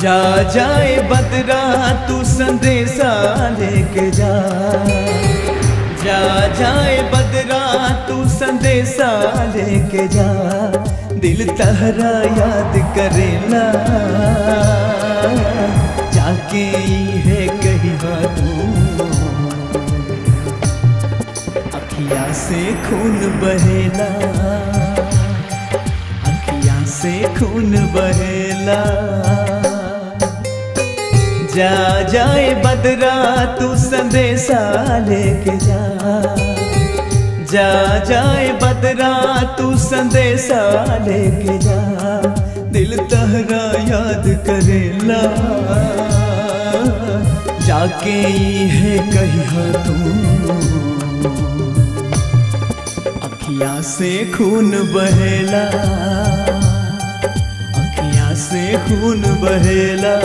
जा जाए बदरा तू संदेशा लेके जा जा जाए बदरा तू संदेशा लेके जा दिल तहरा याद करेला जाके ई है कहिया तू अखिया से खून बहेला अखिया से खून बहेला जा जाए बदरा तू संदेशा लेके जा जा जाए बदरा तू संदेशा लेके जा दिल तहरा याद करेला जाके ई है कहिया तू अखिया से खून बहेला अखिया से खून बहेला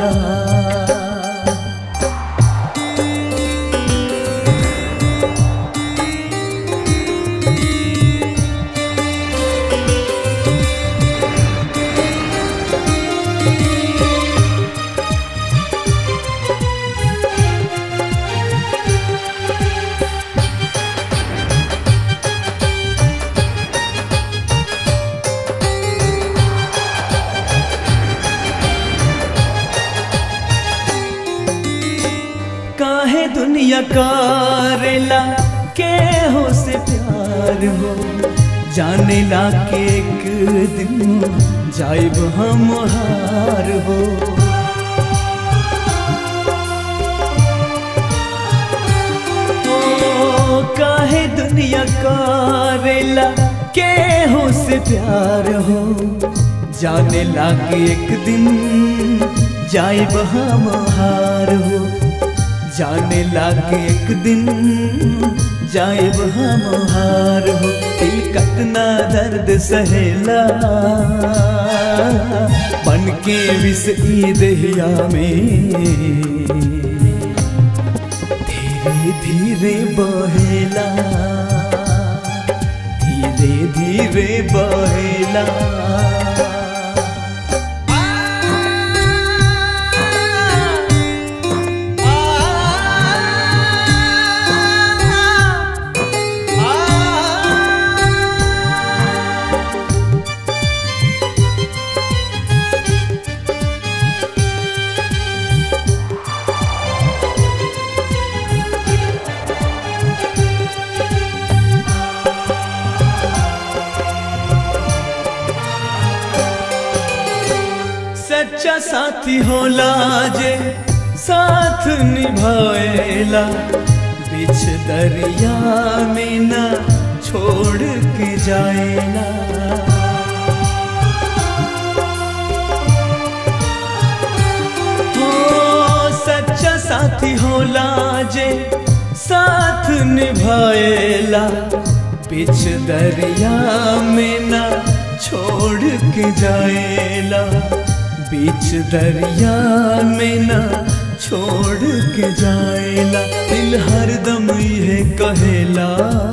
काहे दुनिया कारेला के हो से प्यार हो जाने ला के एक दिन जाइब हम हार हो ओ, काहे दुनिया कारेला के हो से प्यार हो जाने लागे एक दिन जाइब हम हार हो जाने लागे एक दिन जाइब हम हार हो दिल कतना दर्द सहेला बन के विष ई दहिया में धीरे धीरे बहेला धीरे धीरे बहेला सच्चा साथी होला जे साथ निभाएला बिछ दरिया में न छोड़ के जाएला हो सच्चा साथी होला जे साथ निभाएला बिछ दरिया में न छोड़ के जाएला बीच दरिया में न छोड़ के जाएला दिल हरदम ये कहेला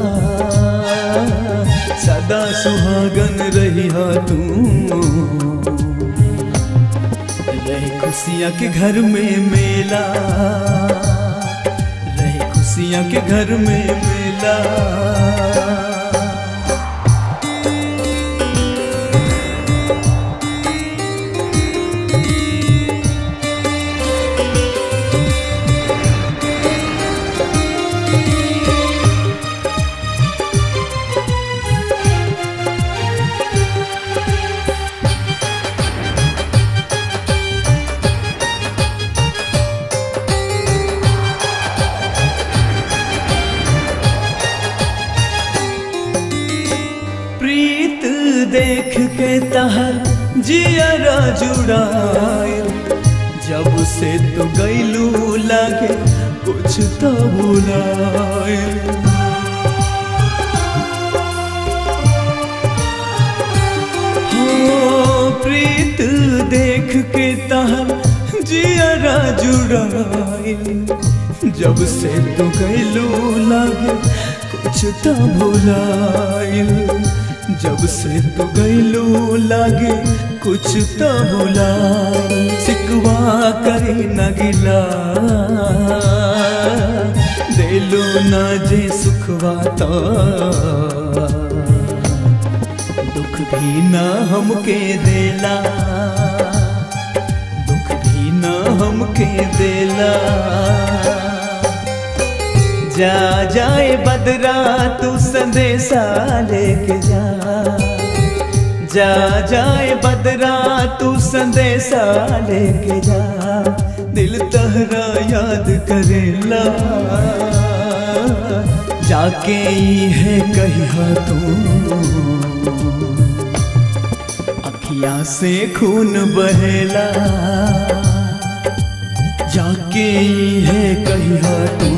सदा सुहागन रही तू रहे खुशियाँ के घर में मेला रहे खुशियाँ के घर में मेला प्रीत देख के तहर जियरा जुड़ायल जब से तो गैलू लागे कुछ तो बुलायल हो प्रीत देख के तहर जियरा जुड़ायल जब से तो गैलू लागे कुछ तो भुलाइल जब से तो गैलू लागे कुछ तो भुलाइल सिकवा जे सुखवाता दुख भी ना हमके देला दुख भी ना हमके देला जा जाए बदरा तू संदेशा लेके जा जा जाए बदरा तू संदेशा लेके जा दिल तहरा याद करेला जाके ई है कहिया तू अखिया से खून बहेला जाके ई है कहिया तू